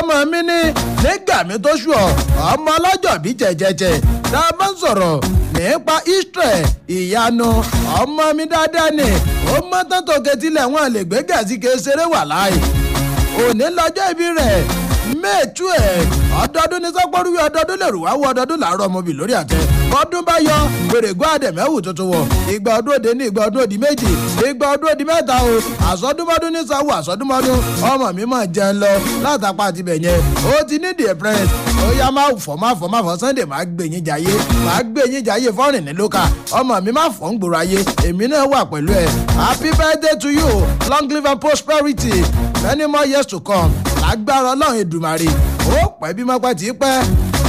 ọmọ mi ní nígbà mi tó ṣù ọ ọmọ ọlọ́jọ́ bí jẹ̀jẹ̀jẹ̀ tá a bá ń sọ̀rọ̀ nípa israel ìyanu ọmọ mi dáadáa ni ó mọ́ tán tó ketílẹ̀ wọn lè gbé gẹ̀ẹ́sì kéṣeré wà láàyè òní lọ́jọ́ ìbí rẹ̀ mẹ́ẹ̀tú ẹ̀ ọdọọdún ní sọ́pọ́rúwé ọdọọdún lè rù wá wọ ọdọọdún làárọ̀ ọmọbì lórí àtẹ ọdún bá yọ gbèrègbọ́ àdẹ̀mẹ́wù tuntun wọ̀ ìgbà ọdún òde ní ìgbà ọdún òdì méjì ìgbà ọdún òdì mẹ́ta o àsọdúnmọ́dún ní sáwọ́ àsọdúnmọ́dún ọmọ mi máa jẹun lọ látàpá àti bẹ̀yẹn ó ti ní the press ó yá máa fọ́ máa fọ́ máa fọ́ sunday máa gbé yín jayé máa gbé yín jayé fọ́rìn ní lóka ọmọ mi máa fọ́ ń gbòòrò ayé èmi náà wà pẹ̀lú ẹ̀ happy birthday to you long live and prosperity many more years to come lágbára ọlọ́run èdùmàrè ó pẹ́ bí mọ́pẹ́ tí pẹ́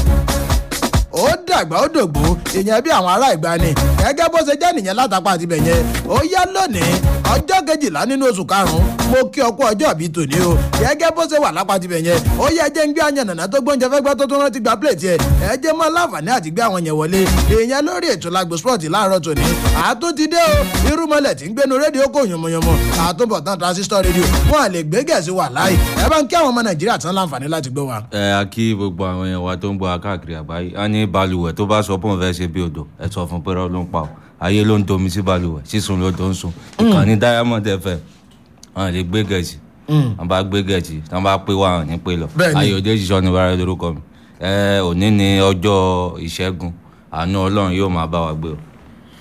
ó dàgbà ó dògbò ìyẹn bí àwọn ará ìgbani gẹ́gẹ́ bó ṣe jẹ́ nìyẹn látàpá àti bẹ̀yẹn ó yá lónìí ọjọ́ kejìlá nínú oṣù karùn-ún mo kí ọkú ọjọ́ bíi tòní o gẹ́gẹ́ bó ṣe wà lápá ti bẹ̀yẹn ó yẹ jẹ́ ń gbé àyàn nàná tó gbóúnjẹ fẹ́ gbọ́ tó tún rántí gba plẹ̀tì ẹ̀ ẹ jẹ́ mọ́ láǹfààní àti gbé àwọn yẹn wọlé ìyẹn lórí ètò lágbo sport láàárọ̀ tòní àtúntìdé o irúmọlẹ̀ tí ń gbénu rédíò kò yànmọ̀yànmọ̀ àtúbọ̀tán transistor rédíò wọn à lè gbé gẹ̀ẹ́sì wà láì ẹ bá ń kí àwọn ọmọ nàìjíríà tán láǹfààní láti gbọ́ wa. ẹ a kí gbogbo àwọn èèyàn wa tó ń gbọ́ káàkiri àgbáyé a ní balùwẹ̀ tó bá sọ pé òun fẹ́ ṣe bí odò ẹ sọ fún pé irọ́ ló ń pa ọ́ ayé ló ń domi sí balùwẹ̀ sísun ló tó ń sun ìkànnì diamond fm wọn lè gbé gẹ̀ẹ́sì wọn bá gbé gẹ̀ẹ́sì wọn bá pé wà ní pé lọ Bẹ́ẹ̀ni. ayọ̀dé ṣiṣọ́ ní bára lórúkọ mi ẹ òní ni ọjọ́ ìṣẹ́gun àánú ọlọ́run yóò máa bá wa gbé o.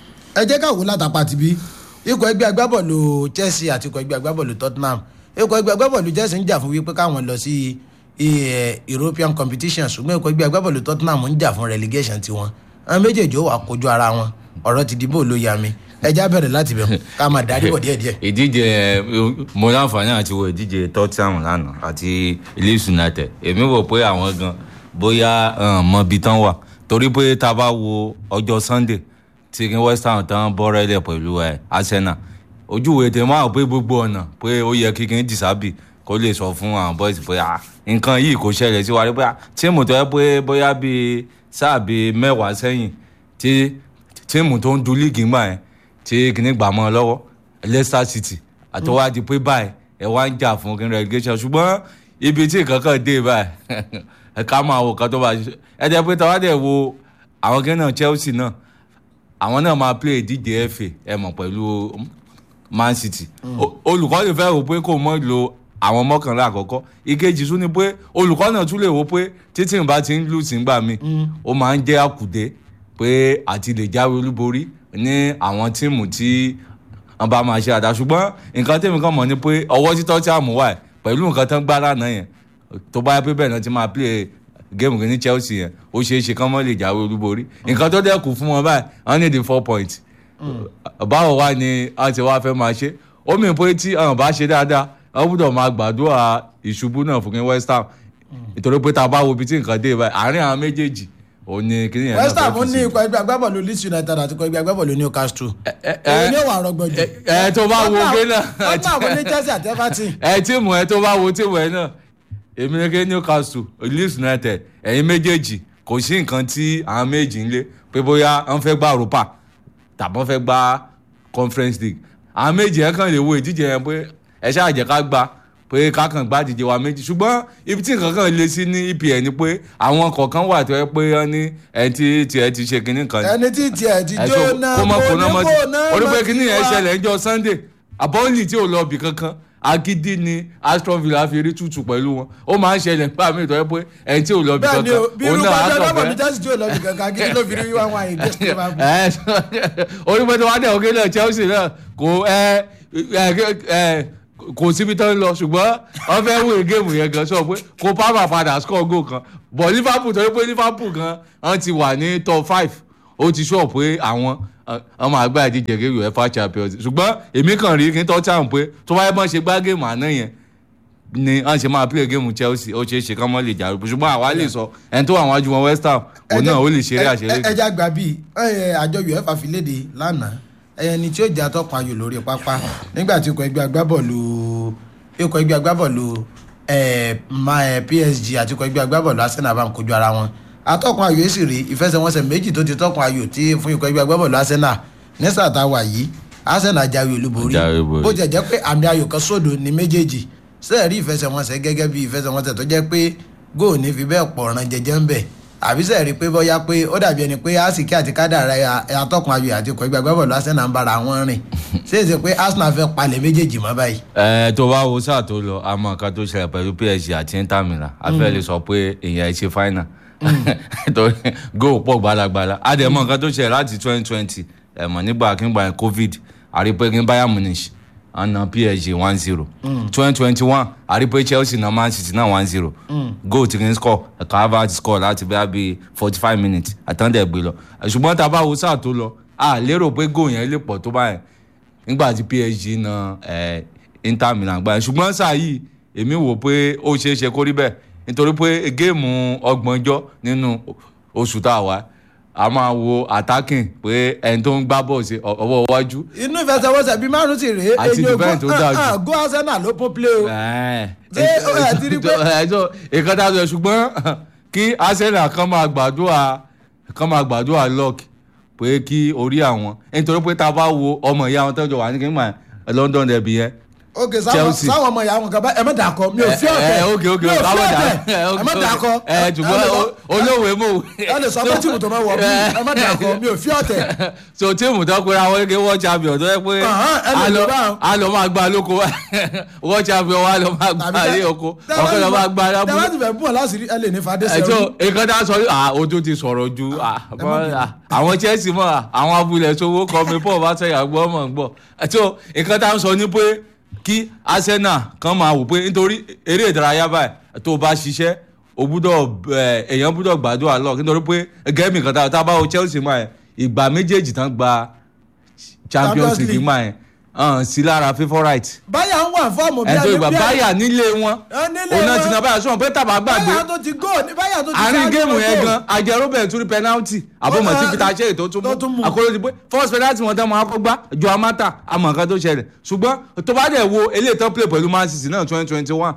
ẹ jẹ́ ká wò látàpá ti bí ikọ̀ ẹgbẹ́ agbábọ̀lù chelsea àti ikọ̀ ẹgbẹ́ agbábọ̀lù tottenham ikọ̀ ẹgbẹ́ agbábọ̀lù chelsea ń jà fún wípé káwọn lọ sí eh, european competition ṣùgbọ́n ikọ̀ ẹgbẹ́ agbábọ̀lù tottenham ń jà fún relegation tiwọn àwọn méjèèjì ó wà kojú ara wọn ọ̀rọ̀ ti dìbò ló ya mi ẹ já bẹ̀rẹ̀ láti bẹ̀ ká máa darí bọ̀ díẹ̀díẹ̀. ìdíje ẹ, mo láǹfààní àti wo ìdíje tottenham lánàá àti leeds united èmi wò pé àwọn gan bóyá um, mọbi tán wà torí pé tá a bá wo ọjọ́ sunday tí kí west ham tán bọ́rẹ́lẹ̀ pẹ̀lú ẹ arsenal ojúwe tẹ máa pé gbogbo ọ̀nà pé ó yẹ kí kí n dìsábì kó lè sọ fún àwọn boys pé ah, nǹkan yìí kò ṣẹlẹ̀ sí wa rí pé ah, tíìmù tó yẹ pé bóyá bíi sáà bíi mẹ́wàá sẹ́yìn tí tíìmù tó ń du líìgì ńgbà yẹn tí kìíní gbà mọ́ ọ lọ́wọ́ leicester city àtọwádìí pé báyìí ẹ wá ń jà fún kí n relegation ṣùgbọ́n ibi tí nǹkan kan dé báyìí ẹ ká máa wò kan tó bá ṣe ẹ jẹ́ pé tàwádìí wo àwọn kí náà chelsea náà àwọn náà máa play ìdíje fa ẹ mọ̀ pẹ̀lú man city O- olùkọ́ lè fẹ́ rò pé kò mọ́ lo àwọn mọ́kànlá àkọ́kọ́ ìkejì tún ni pé olùkọ́ náà tún lè wò pé títí ìbá ti ń lù sí gbà mí ó máa ń jẹ́ àkùdé pé àti lè jáwé olúborí ní àwọn tíìmù tí wọ́n bá máa ṣe àdá ṣùgbọ́n nǹkan tèmi kan mọ̀ ni pé ọwọ́ títọ́ tí a mú wá ẹ̀ pẹ̀lú nǹkan tán gbá lánàá yẹn tó bá yẹ pé bẹ́ẹ̀ náà ti máa play géèmù ní chelsea yẹn ó ṣeé ṣe kán mọ́ lè jáwé olúborí nǹkan tó dẹ́kun fún wọn báyìí wọ́n ní the four points báwo wá ni a ti wá fẹ́ máa ṣe ó mì pé tí àwọn bá ṣe dáadáa wọ́n gbọ́dọ̀ máa gbàdúrà ìṣubú náà fún kí west ham nítorí pé tá a bá wo ibi tí nǹkan dé báyìí àárín àwọn méjèèjì òun ni kí nìyẹn náà west ham fẹ́ fi ní sí. ikọ̀ ẹgbẹ́ agbábọ̀lù leeds united àti ikọ̀ ẹgbẹ́ agbábọ̀lù newcastle ẹ- èyí ni ó wà rọgbọ jù. ẹ- ẹ tó bá wo gé náà tottenham ní chelsea àti everton. ẹ tíìmù ẹ tó bá wo tíìmù ẹ náà èmi ní kí newcastle leeds united ẹ̀yin méjèèjì kò sí nǹkan tí àwọn méjì ń lé pé bóyá wọ́n fẹ́ gba europa tàbí wọ́n fẹ́ gba conference league àwọn méjì ẹ̀ kàn lè wo ìdíje yẹn pé ẹ ṣáà jẹ́ ká gbà pé ká kàn gbá ìdíje wa méjì ṣùgbọ́n ibi tí nǹkan kan lé sí ní epl ni pé àwọn kọ̀ọ̀kan wà tó yẹ pé wọ́n ní ẹni tí tiẹ̀ ti ṣe kinní kan ẹni tí tiẹ̀ ti ẹ̀sọ́ jóná kó mọ̀ kó náà mọ́ ti orí pé kíní yẹn wá. ṣẹlẹ̀ ńjọ́ sunday àbọ̀nlì tí ò lọ bì kankan agídí ni aston villa fi rí tútù pẹ̀lú wọn ó máa ń ṣẹlẹ̀ nípa mi ìtọ́jú pé ẹni tí ò lọ bì bẹ́ẹ̀ ni kankan o bí irú bá jẹ́ ọlọ́mọ ní chelsea tí ò lọ bí kankan kí ló fi rí wá wọn àyè gẹ́sì tó máa bù. orí pé tí wọ́n á dẹ̀ òkè náà chelsea náà kò ẹ ẹ ẹ kò síbi tó ń lọ ṣùgbọ́n wọ́n fẹ́ wé géèmù yẹn gan sọ pé kó palmer padà score goal kan but liverpool torí pé liverpool gan wọ́n ti wà ní top five ó ti sọ pé àwọn wọ́n máa gbá ìdíje gé uefa champions ṣùgbọ́n èmi kàn rí kí n tọ́ tàn pé tó wáyé bọ́n ṣe gbá géèmù àná yẹn ni wọ́n ṣe máa play géèmù chelsea ó ṣeé ṣe kán mọ́ lè jà ṣùgbọ́n àwa lè sọ ẹni tó wà wájú wọn west ham òun náà ó lè ṣeré àṣeré ẹ ẹja gbà bíi ẹ, àjọ uefa fi léde lánàá ẹni tí ó jẹ́ atọ́kùn ayò lórí pápá nígbà tí ikọ̀ ẹgbẹ́ agbábọ́ọ̀lù ikọ̀ ẹgbẹ́ agbábọ́ọ̀lù ẹ, ma- ẹ, psg àti ikọ̀ ẹgbẹ́ agbábọ́ọ̀lù arsenal bá ń kojú ara wọn atọ́kùn ayò yìí sì rí ìfẹsẹ̀wọnsẹ̀ méjì tó ti tọ́kùn ayò tí fún ikọ̀ ẹgbẹ́ agbábọ́ọ̀lù arsenal ní sàtàwà yìí arsenal jáwé olúborí Jáwé olúborí. bó jẹ́ jẹ́ pé àmì ayò kan sódò ní méjèèjì sẹ́ẹ̀rí ìfẹsẹ̀wọnsẹ̀ gẹ́gẹ́ bí ìfẹsẹ̀wọnsẹ̀ tó jẹ́ pé góò ní fi bẹ́ẹ̀ pọ̀ ọ̀ràn jẹjẹ ń bẹ̀ àbí sẹ́ẹ̀rí pé bóyá pé ó dàbí ẹni pé àsìkí àti kádàrá ẹ̀ atọ́kùn ayò àti ikọ̀ ìgbàgbọ́ bọ̀lú Arsenal ń bára wọn rìn ṣéèṣe pé Arsenal fẹ́ palẹ̀ méjèèjì mọ́ báyìí. ẹ tó bá wo sáà tó lọ àmọ́ nǹkan tó ṣẹlẹ̀ pẹ̀lú PSG àti Inter Milan a fẹ́ lè sọ pé èèyàn ẹ ṣe final torí góò pọ̀ gbalagbala a dẹ̀ mọ̀ nǹkan tó ṣẹlẹ̀ láti twenty twenty ẹ̀ mọ̀ nígbà kígbà yẹn covid àrípé ní Bayern Munich àna PSG one zero twenty twenty one àrípé Chelsea na Man City náà one zero goal tí kì í score ẹ̀ka Havertz score láti bí i forty five minutes àtàndẹ̀ gbé lọ ṣùgbọ́n tá a bá wo sáà tó lọ a lérò pé goal yẹn lè pọ̀ tó báyẹn nígbà tí PSG na eh, Inter Milan gbà yẹn ṣùgbọ́n sáà yìí èmi wò pé ó ṣeé ṣe kó rí bẹ́ẹ̀ nítorí pé géèmù ọgbọ̀njọ́ nínú oṣù tá a wà a máa wo attacking pé ẹni tó ń gbá bọ́ọ̀ sí ọwọ́ iwájú inú ìfẹsẹ̀wọnsẹ̀ bíi márùn-ún sì rèé Àti defend tó dáa jù. go Arsenal ló pọ́n play o. Ṣé ó yà ti rí pé- ẹjọ́ ìkan tá a sọ ṣùgbọ́n kí Arsenal kan máa gbàdúrà kan máa gbàdúrà luck pé kí orí àwọn nítorí pé tá a bá wo ọmọ ìyá wọn tọ́jú wà ní kí n máa London derby yẹn ok sáwọn Chelsea. sáwọn ọmọ ìyá wọn kan bá ẹ má dà kọ mi ò fi ọ̀tẹ̀ ẹ ok ok mi ò fi káwọn dà ọ̀tẹ̀ ẹ má dà kọ ẹ ṣùgbọ́n o- olóòwe mò ẹ lè sọ pé tìmù tó máa wọ̀ bí ẹ má dà kọ mi ò fi ọ̀tẹ̀ so tíìmù tó pera wọn kékeré world champion tó yẹ pé Ọ̀hán, ẹ lè a lò lọ- báwọn. a lọ máa gba lóko world champion wa lọ máa gba ilé oko ọkọ lọ máa gba tẹ́wọ́n lábúlé ti fẹ́ bú ọ láti rí ẹ lè ní fadé sẹ́rù ẹjọ nǹkan tá a sọ yìí ah ojú ti sọ̀rọ̀ ju ah bọ́- ah, àwọn Chelsea mọ̀ ah, àwọn abúlé sowó kọ́ mi paul bá sẹ́yà gbọ́ mọ̀ ń gbọ́ ẹjọ nǹkan tá a sọ ni pé kí Arsenal kan máa wò pé nítorí eré ìdárayá báyìí tó o bá ṣiṣẹ́ o gbúdọ̀ ẹ, èèyàn gbúdọ̀ gbàdúrà lọ nítorí pé gẹ́mì kan tá a- tá a bá wo Chelsea mọ̀ ẹ́ ìgbà méjèèjì tán gba Champions Champions League League. mọ̀ ẹ́ hàn sí lára favourite báyà ń wà fọ́ọ̀mù bí ẹ̀ńtọ́ ẹni ìgbà bí ẹni- báyà nílé wọn Ẹ nílé òun náà wọn. ti na báyà sọ̀rọ̀ pé tàbá gbàgbé báyà tó ti gò ní báyà tó ti àárín ṣáájú géèmù wọn yẹn gò. gan ajẹ robert tún rí penalty àbọ̀mọ̀ tí Ó, peter shea tó tún tó tún mú mú. àkọlù ti pé first penalty wọn tán máa kọ́ gbá ju amata àmọ̀ nǹkan tó ṣẹlẹ̀ ṣùgbọ́n tó bá dẹ̀ wo eléyìí tán play pẹ̀lú man city náà twenty twenty one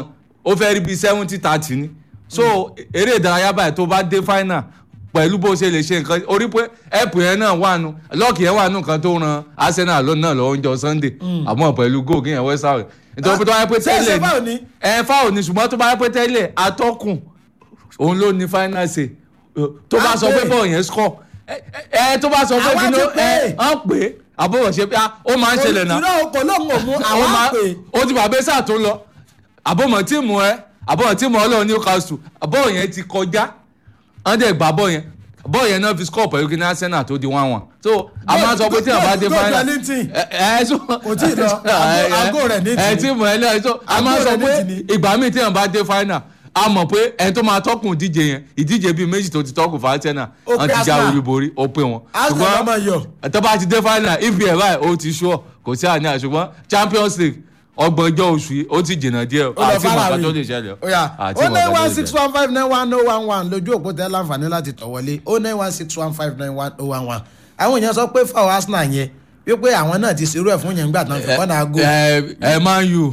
ó fẹ́ rí bíi seventy thirty ni so eré ìdárayá báyìí tó bá dé final pẹ̀lú bó ṣe lè ṣe nǹkan orí pé ẹ̀pù yẹn náà wà nù lọ́ọ̀kì yẹn wà nù kan tó ran arsenal lónìí náà lọ́wọ́ oúnjẹ sunday àmọ́ pẹ̀lú goal kí yẹn west ham nítorí pé tó bá yẹ pé Ṣé- ṣé tẹ́lẹ̀ foul ni? ẹ fáwọn ni ṣùgbọ́n tó bá yẹ pé tẹ́lẹ̀ atọ́kùn òun ló ní final say tó bá Á sọ pè. pé bọ́ọ̀ yẹn score ẹ ẹ tó bá sọ pé Àwa kí ti ló pè. ẹ hàn pé àbúrò ṣe pé ah, ó máa ń ṣẹlẹ̀ náà ìrọ̀ kò lóun ò mú ó àwọn máa àpè ó ti bàbá sáà tó lọ àbọ̀mọ̀ tíìmù ẹ àbọ̀mọ̀ tíìmù ọlọ́run Newcastle bọ́ọ̀ yẹn ti kọjá wọ́n dẹ̀ gbà bọ́ọ̀ yẹn bọ́ọ̀ yẹn náà fi score pẹ̀lú kí ní Arsenal tó di one one so a máa sọ pé tí a bá dé Goal final Wellington. ẹ ẹ so Kò tíì lọ. Àgọ́- àgọ́ rẹ̀ ní ẹ tì. tíìmù ẹ lẹ́yìn so a Àgọ́ máa sọ rẹ̀ ní pé tì ní. ìgbà míì tí a bá dé final a mọ̀ pé ẹni tó máa tọ́kùn ìdíje yẹn ìdíje bíi méjì tó ti tọ́kùn fún Arsenal Ó wọ́n pé ti já Arsenal. olúborí ó pé wọn Arsenal máa yọ. tó bá ti dé final ibi ẹ̀ báyìí ó ti ṣọ́ kò sí àníyàn ṣùgbọ́n Champions League ọgbọ̀njọ́ oṣù yìí ó ti jìnnà díẹ̀ ó lọ àti fara mọ̀ọ́ká rí tó lè ṣẹlẹ̀ ó yá àti ó mọ̀ọ́ká nine tó one lè six ṣẹlẹ̀. one five nine one oh one one lójú òpó tẹ láǹfààní láti tọ̀ wọlé ó nine one six one five nine one oh one one àwọn èèyàn sọ pé fáwọn Arsenal yẹn wípé àwọn náà ti ṣerú ẹ̀ fún yẹn nígbà tán fi kọ́nà ago. ẹ ẹ Man U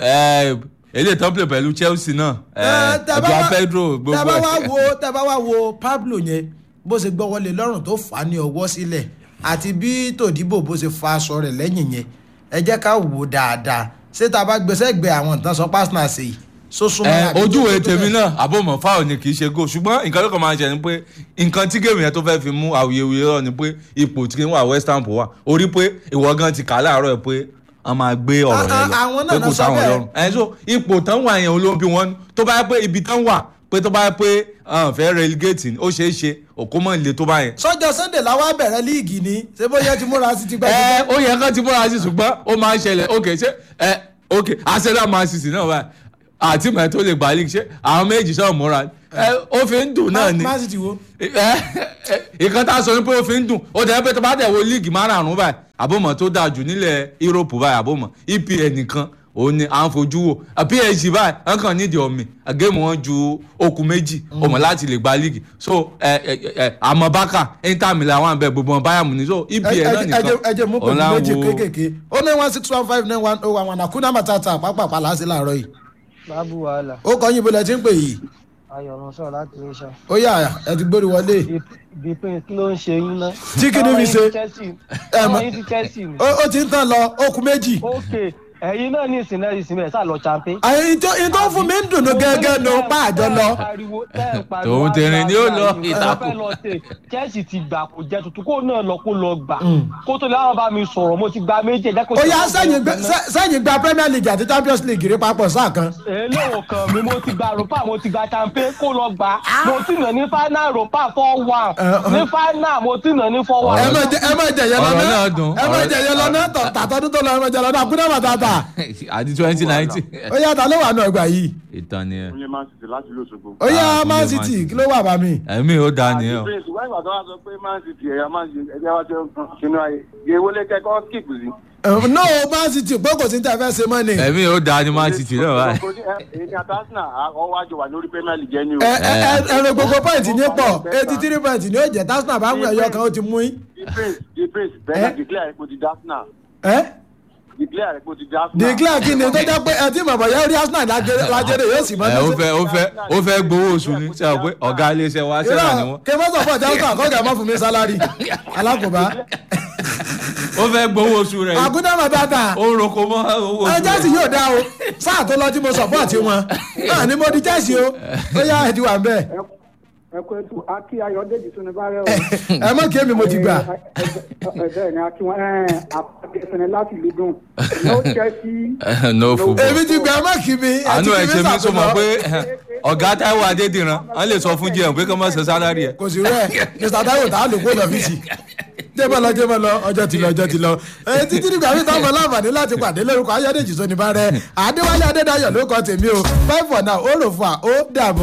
ẹ eléyìí tán play pẹ̀lú Chelsea náà ẹ ẹgbẹ́ Pedro gbogbo tẹ́bá wá ẹ̀. wo tẹ́bá wá wo Pablo yẹn bó ṣe gbọ́ wọlé lọ́rùn tó fà á ní ọwọ́ sílẹ̀ àti bí tòdíbò bó ṣe fa aṣọ rẹ̀ lẹ́yìn yẹn ẹ jẹ́ ká wò ó dáadáa ṣé tá a bá gbèsè gbé àwọn ìtàn sọ pásítọ̀ ṣe yìí sósúnmọ́ ẹ àbí ojú tó ìwé tó tèmi bẹ́ẹ̀? náà àbòmọ̀ fáwọn ni kì í ṣe goal ṣùgbọ́n nǹkan tó kàn máa ń ṣe ni pé nǹkan tí géèmù yẹn tó fẹ́ fi mú awuyewuye rọ ni pé ipò tí wà West Ham wà orí pé ìwọ gan ti kà láàárọ̀ ẹ̀ pé wọ́n máa gbé ọ̀rọ̀ Ah, yẹn ah, àwọn lọ náà pé kò náà sọ sáwọn bẹ́ẹ̀. lọ́rùn ẹ̀ so ipò tán wà yẹn olóbi wọn tó bá yẹ pé ibi tán wà pé tó bá yẹ pé ah, fẹ́ relegate ni ó ṣeé ṣe òkú mọ̀ nílé tó bá yẹn sọ́jọ́ Sunday làwọn bẹ̀rẹ̀ líìgì ni ṣé bóyá ti múra sí ti gbẹ́ ẹ ó yẹ kán ti múra sí ṣùgbọ́n ó máa ń ṣẹlẹ̀ ok ṣé ẹ ok Arsenal Man City náà báyìí àti mọ̀ ẹ́ tó lè gbà league ṣé àwọn méjì sọ̀rọ̀ múra ẹ ó fi ń dùn náà ni Man City wo ìkan tá a sọ ni pé ó fi ń dùn ó dẹ̀ pé tó bá dẹ̀ wo league márààrún báyìí àbọ̀mọ̀ tó dáa jù nílẹ̀ Europe báyìí àbọ̀mọ̀ EPL nìkan òun ni à ń fojú wò PSG báyìí wọn kàn nídìí ọ̀mì géèmù wọn ju okùn méjì ọmọ láti lè gba league so àmọ́ bákà Inter Milan wà ń bẹ gbogbo wọn Bayern Munich so EPL náà nìkan ẹ jẹ́ mú pẹ̀lú òun là ń méjì wo- kéékèèké ó ní one six one five nine one oh one one àkúnná matata pápápá láti láàárọ̀ yìí bábú wàhálà ó kọ́ yín ibo lẹ ti ń pè yìí ayọ̀ràn sọ̀rọ̀ láti iléṣà ó yà ẹ ti gbórí wọlé bípín kí ló ń ṣe yín ná. Tí kí ni Ọmọ fi yín ṣe? ti Chelsea Ẹ mọ̀- ọmọ yín ti Chelsea ni. ó ó ti ń tàn lọ ó kù méjì ok ẹ̀yin náà ní ìsìn náà ìsìn rẹ̀ sá lọ champe. àyìn tó ìyìn tó fún mi ń dùnú gẹ́gẹ́ nu pa àjọ lọ. Tòun tẹ̀rín ni ó lọ ìtàkùn. Chelsea ti gbà kó jẹ tuntun kó náà lọ kó lọ gbà kó tó láwọn bá mi sọ̀rọ̀ mo ti gba méjì ẹ̀jẹ̀ kó ó yá sẹ́yìn gbé- sẹ́- sẹ́yìn gba premier league àti champions league rí papọ̀ sáà kan. eléwò kan mi mo ti gba ropa mo ti gba champe kó lọ gbà mo ti nà ní final ropa four one ní final mo ti nà ní four one. ẹ má jẹ ẹ má jẹ yẹn Ọ̀rọ̀ lọ́nà náà dùn. ẹ má jẹ yẹn lọ́nà tọ̀- tàtọ́dún tó lọ ẹ má jẹ lọ́nà àkúndà bàtàtà. àti twenty nineteen. ó yá ta ló wà náà gbà yìí. ìtàn ni ẹ. Oye Man City láti ìlú Òṣogbo. ó yá Ah, man Man city City. kí ló wà bá mi. ẹ̀mí ó da ni ẹ. o. Prince wọ́n ìgbà tó wá sọ pé Man City ẹ̀yà Man City ẹ̀jẹ̀ wá ṣe ṣinú ayé. Yẹ wọlé kẹ́kọ̀ọ́ skip sí. no man city pé kò sí ní tẹ́ fẹ́ ṣe mọ́ ni. ẹ ẹ̀mí ó da ni man city náà báyìí. Èyí ni Atasina ọwọ́ àjọ wà lórí Premier League ẹni o. ẹ ẹ ẹrọ gbogbo point ní pọ̀ eighty three point ní ó jẹ́ tasna bá ń wẹ̀ ẹyọ kan ó ti mú yín. The Prince The Prince Eh? bẹ́ẹ̀ declare epo ti Dasna. ẹ Declare epo ti Dasna. declare kí ni tó jẹ́ pé ẹ tí mọ̀mọ́ yẹn rí arsenal lájẹrẹ lájẹrẹ yóò sì mọ́ ẹ ó fẹ́ ó fẹ́ ó fẹ́ gbowó oṣù ni ṣe àwọn pé ọ̀gá iléeṣẹ́ wa ṣẹlẹ̀ ni wọ́n. kí wọ́n sọ fún ọjà ọ̀sán àkọ́jà má fún mi sálárì alákòóbá ó fẹ́ gbowó oṣù rẹ̀ yìí. àkúndà bàtàtà ó roko mọ́ owó ẹ oṣù jẹ́sì rẹ̀. yóò dá o sáà tó lọ tí mo sọ̀pọ̀tì wọn náà ni mo di jẹ́sì o ó yá ẹ ti wà ń bẹ́ẹ̀ ẹkọ ètò akí ayọ̀dèjì tó ní bárẹ o. ẹ mọ̀ kí èmi mo ti gbà. bẹ́ẹ̀ ni akí wọn àpàdé ẹsẹ̀ láti lè dùn no chelsea no football. èmi ti gbà ẹ mọ̀ kí mi ẹ àánú ti ẹ̀ kí ṣe mi mí sọ mọ̀ sàkóso. pé ọ̀gá táíwò adédìran wọ́n lè sọ fún jẹun pé kí wọ́n má ṣe sálárì ẹ̀. kò sí rẹ mr taiwo tá a lò kó lọ fíìsì jẹ́bọ̀ lọ jẹ́bọ̀ lọ ọjọ́ ti lọ ọjọ́ ti lọ ẹ títí nígbà tí táwọn láǹfààní láti pàdé lórúkọ ayọ́dèjì sóni bá rẹ adéwálé adédáyọ̀ ló kọ́ tèmi o five for now ó rò fún wa ó dàbọ̀.